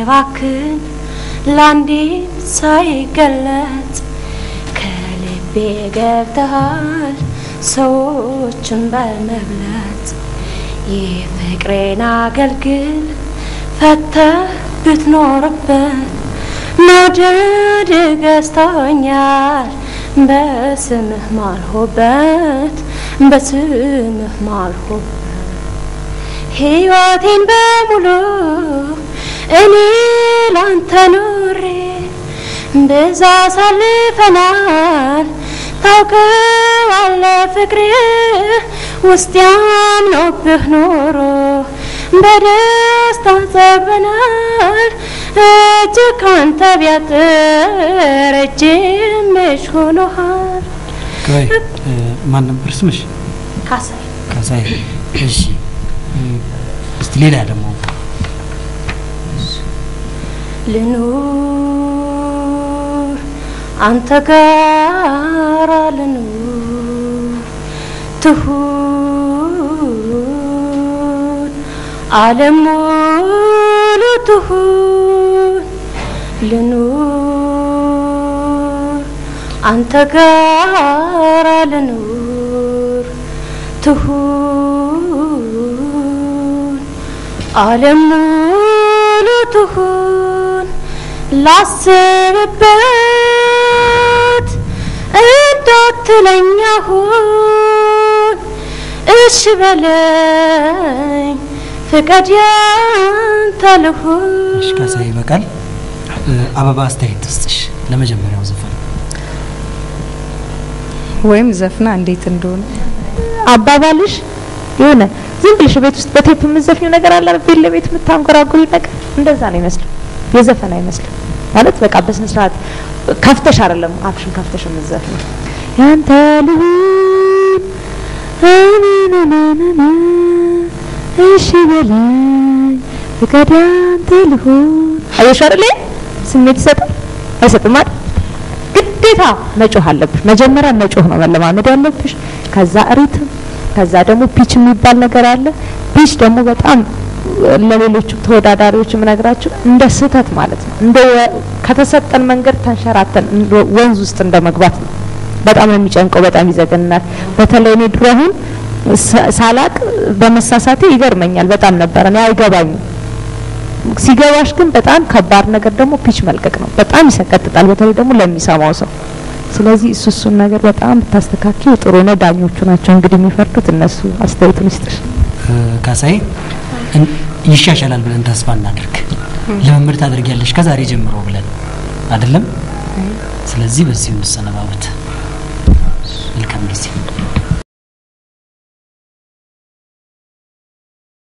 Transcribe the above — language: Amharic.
ሳይባክን ለአንዴም ሳይገለጽ ከልቤ ገብተሃል ሰዎችን በመብለጥ የፍቅሬን አገልግል ፈተህ ብትኖርበት መውደድ ገዝቶኛል በስምህ ማልሆበት በስምህ ማልሆበት ሕይወቴን በሙሉ እኔ ላንተ ኑሬ ብዙ አሳልፈናል ታውቀዋለህ ፍቅሬ ውስጥ ያምኖብህ ኖሮ በደስታ ጠግበናል እጅ ካንተ ቢያጥር እጅ ምሽ ሆኖሃል ቆይ ማን ነበር ስምሽ? ካሳይ ካሳይ። እሺ እስቲ ሌላ ደግሞ ልኑር አንተ ጋር ልኑር ትሁን ዓለም ሙሉ ትሁን ልኑር አንተ ጋር ልኑር ትሁን ዓለም ሙሉ ትሁን ላስብበት እንዳትለኝ አሁን እሺ በለኝ ፍቀድ ያንተ ልሁን እሺ ካሳይ ይበቃል። አበባ አስተያየት ትስጥሽ ለመጀመሪያው ዘፈን ወይም ዘፍና እንዴት እንደሆነ አባባልሽ የሆነ ዝም ብለሽ ቤት ውስጥ በቴፕ የምትዘፍኚው ነገር አለ ቤት ለቤት የምታንጎራጉሪ ነገር እንደዛ ነው ይመስለው የዘፈን አይመስልም ማለት በቃ በስነ ስርዓት ከፍተሽ አይደለም አፍሽን ከፍተሽ የምትዘፍኚው ያንተ ልሁን አናናናና እሺ በለኝ ፍቃድ ያንተ ልሁን አየሽ አይደል ስሜት ይሰጣል አይሰጥም አይደል ግዴታ መጮህ አለብሽ መጀመሪያ መጮህ ነው መለማመድ ያለብሽ ከዛ ሪትም ከዛ ደግሞ ፒች የሚባል ነገር አለ ፒች ደግሞ በጣም ለሌሎቹ ተወዳዳሪዎች የምነግራቸው እንደ ስህተት ማለት ነው እንደ ከተሰጠን መንገድ ተንሸራተን ወንዝ ውስጥ እንደ መግባት ነው በጣም ነው የሚጨንቀው በጣም ይዘገናል በተለይ እኔ ድሮ አሁን ሳላቅ በመሳሳቴ ይገርመኛል በጣም ነበረ እኔ አይገባኝም ሲገባሽ ግን በጣም ከባድ ነገር ደግሞ ፒች መልቀቅ ነው በጣም ይሰቀጥጣል በተለይ ደግሞ ለሚሰማው ሰው ስለዚህ እሱ እሱን ነገር በጣም ብታስተካክል ጥሩ ነው ዳኞቹ ናቸው እንግዲህ የሚፈርዱት እነሱ አስተያየቱን ይስጥሽ ካሳይ ይሻሻላል ብለን ተስፋ እናድርግ። ልምምድ ታደርጊያለሽ ከዛሬ ጀምሮ ብለን አይደለም። ስለዚህ በዚሁ እንሰነባበት።